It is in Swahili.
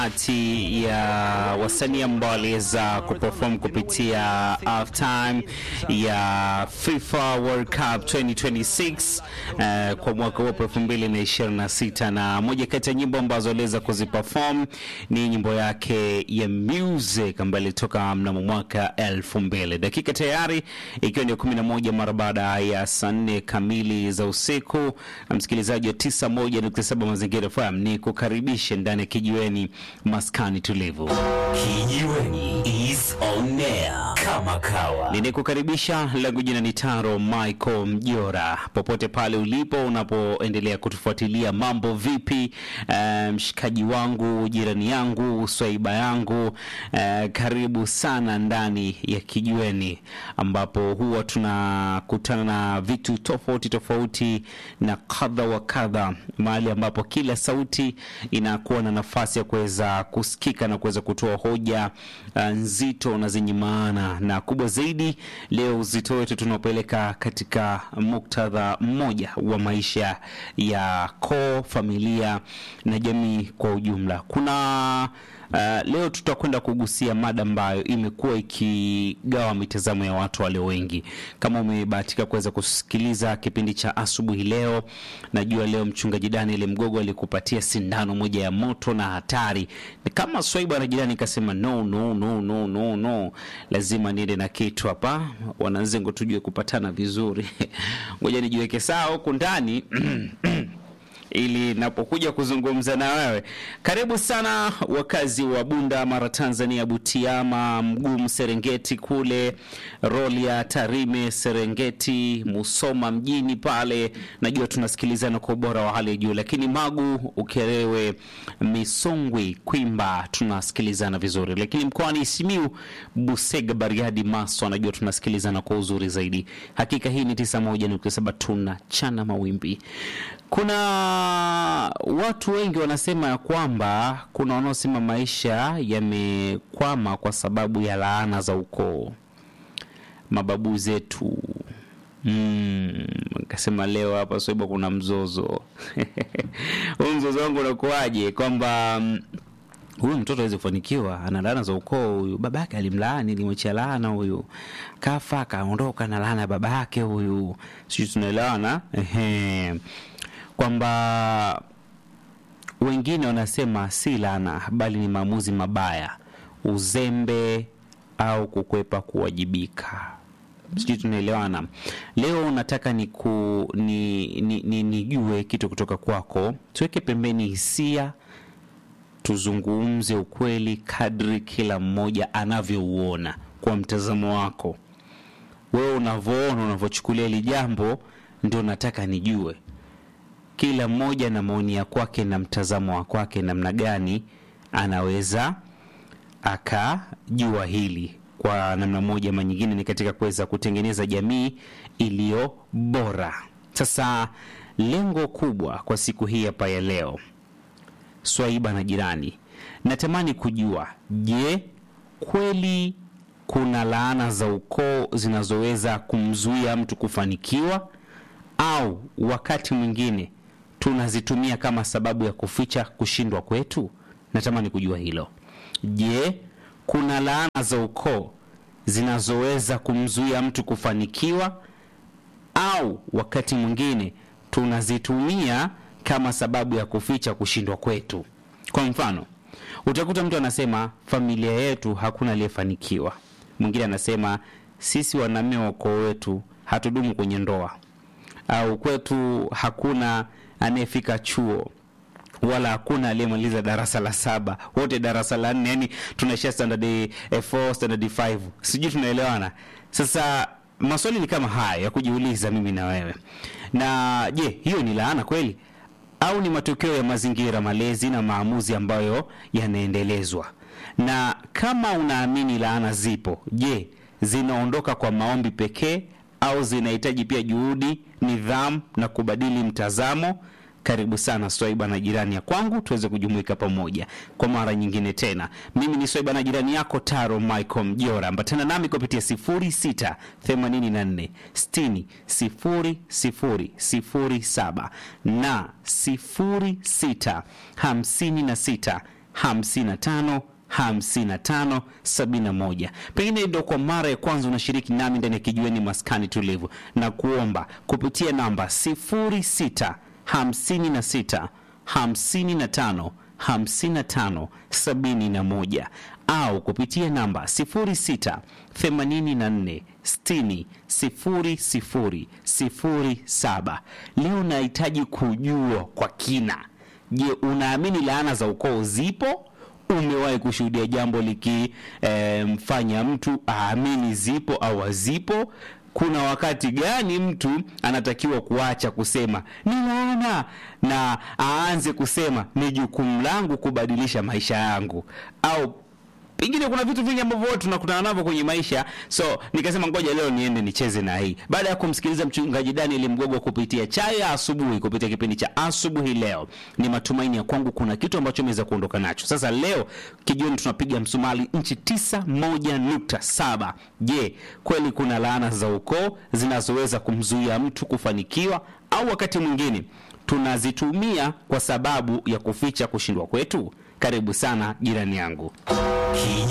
kati ya wasanii ambao waliweza kuperform kupitia halftime ya FIFA World Cup 2026 uh, kwa mwaka huu 2026, na moja kati ya nyimbo ambazo aliweza kuziperform ni nyimbo yake ya Music ambayo ilitoka mnamo mwaka 2000. Dakika tayari ikiwa ni 11 mara baada ya saa 4 kamili za usiku, msikilizaji wa 91.7 Mazingira FM ni kukaribishe ndani ya kijiweni maskani tulivu. Kijiweni is on air kama kawa. Ninikukaribisha, langu jina ni Taro Michael Mjora, popote pale ulipo unapoendelea kutufuatilia. Mambo vipi, eh, mshikaji wangu, jirani yangu, swaiba yangu, eh, karibu sana ndani ya kijiweni, ambapo huwa tunakutana na vitu tofauti tofauti na kadha wa kadha, mahali ambapo kila sauti inakuwa na nafasi ya kuweza kusikika na kuweza kutoa hoja uh, nzito na zenye maana na kubwa zaidi. Leo uzito wetu tunaopeleka katika muktadha mmoja wa maisha ya koo, familia na jamii kwa ujumla. Kuna Uh, leo tutakwenda kugusia mada ambayo imekuwa ikigawa mitazamo ya watu walio wengi. Kama umebahatika kuweza kusikiliza kipindi cha asubuhi leo, najua leo mchungaji Daniel Mgogo alikupatia sindano moja ya moto na hatari. Ni kama swaiba na jirani kasema no, no, no, no, no, no, lazima niende na kitu hapa, wananzengo tujue kupatana vizuri. Ngoja nijiweke sawa huku ndani ili napokuja kuzungumza na wewe. Karibu sana wakazi wa Bunda, Mara, Tanzania, Butiama, Mgumu, Serengeti kule Rorya, Tarime, Serengeti, Musoma mjini pale, najua tunasikilizana kwa ubora wa hali ya juu, lakini Magu, Ukerewe, Misungwi, Kwimba tunasikilizana vizuri, lakini mkoani Simiu, Busega, Bariadi, Maswa najua tunasikilizana kwa uzuri zaidi. Hakika hii ni 91.7 tunachana mawimbi. Kuna watu wengi wanasema ya kwamba kuna wanaosema maisha yamekwama kwa sababu ya laana za ukoo, mababu zetu. Mm, kasema leo hapa Swaiba kuna mzozo huu mzozo wangu unakuwaje? Kwamba mm, huyu mtoto awezi kufanikiwa, ana laana za ukoo. Huyu baba yake alimlaani, limwachia laana. Huyu kafa akaondoka na laana ya baba yake. Huyu sijui tunaelewana ehe kwamba wengine wanasema si laana bali ni maamuzi mabaya, uzembe au kukwepa kuwajibika. Sijui tunaelewana. Leo nataka ni ku, ni, ni, ni, nijue kitu kutoka kwako, tuweke pembeni hisia, tuzungumze ukweli kadri kila mmoja anavyouona kwa mtazamo wako wewe, unavyoona unavyochukulia hili jambo, ndio nataka nijue kila mmoja na maoni ya kwake na mtazamo wa kwake, namna gani anaweza akajua hili kwa namna moja ama nyingine, ni katika kuweza kutengeneza jamii iliyo bora. Sasa lengo kubwa kwa siku hii hapa ya leo, Swaiba na jirani, natamani kujua, je, kweli kuna laana za ukoo zinazoweza kumzuia mtu kufanikiwa au wakati mwingine tunazitumia kama sababu ya kuficha kushindwa kwetu? Natamani kujua hilo. Je, kuna laana za ukoo zinazoweza kumzuia mtu kufanikiwa au wakati mwingine tunazitumia kama sababu ya kuficha kushindwa kwetu? Kwa mfano, utakuta mtu anasema familia yetu hakuna aliyefanikiwa. Mwingine anasema sisi wanaume wa ukoo wetu hatudumu kwenye ndoa au kwetu hakuna anayefika chuo wala hakuna aliyemaliza darasa la saba, wote darasa la nne, yani tunaishia standard 4 standard 5, sijui tunaelewana. Sasa maswali ni kama haya ya kujiuliza mimi na wewe. Na je, hiyo ni laana kweli au ni matokeo ya mazingira, malezi na maamuzi ambayo yanaendelezwa? Na kama unaamini laana zipo, je, zinaondoka kwa maombi pekee au zinahitaji pia juhudi, nidhamu na kubadili mtazamo? Karibu sana Swaiba na jirani ya kwangu, tuweze kujumuika pamoja kwa mara nyingine tena. Mimi ni Swaiba na jirani yako Taro Michael Mjora, ambatana nami kupitia 06 84 60 00 07 na 06 56 55 55 71. Pengine ndo kwa mara ya kwanza unashiriki nami ndani ya kijiweni maskani tulivu, na kuomba kupitia namba 06 56 55 55 71 au kupitia namba 06 84 60 00 07. Leo nahitaji kujua kwa kina, je, unaamini laana za ukoo zipo? Umewahi kushuhudia jambo likimfanya e, mtu aamini zipo au hazipo? Kuna wakati gani mtu anatakiwa kuacha kusema ni laana na aanze kusema ni jukumu langu kubadilisha maisha yangu? Au pengine kuna vitu vingi ambavyo watu tunakutana navyo kwenye maisha, so nikasema ngoja leo niende nicheze na hii. Baada ya kumsikiliza mchungaji Daniel Mgogo kupitia chai ya asubuhi, kupitia kipindi cha asubuhi leo, ni matumaini ya kwangu kuna kitu ambacho umeweza kuondoka nacho. Sasa leo kijioni tunapiga msumali nchi tisa moja nukta saba. Je, kweli kuna laana za ukoo zinazoweza kumzuia mtu kufanikiwa au wakati mwingine tunazitumia kwa sababu ya kuficha kushindwa kwetu? Karibu sana jirani yangu.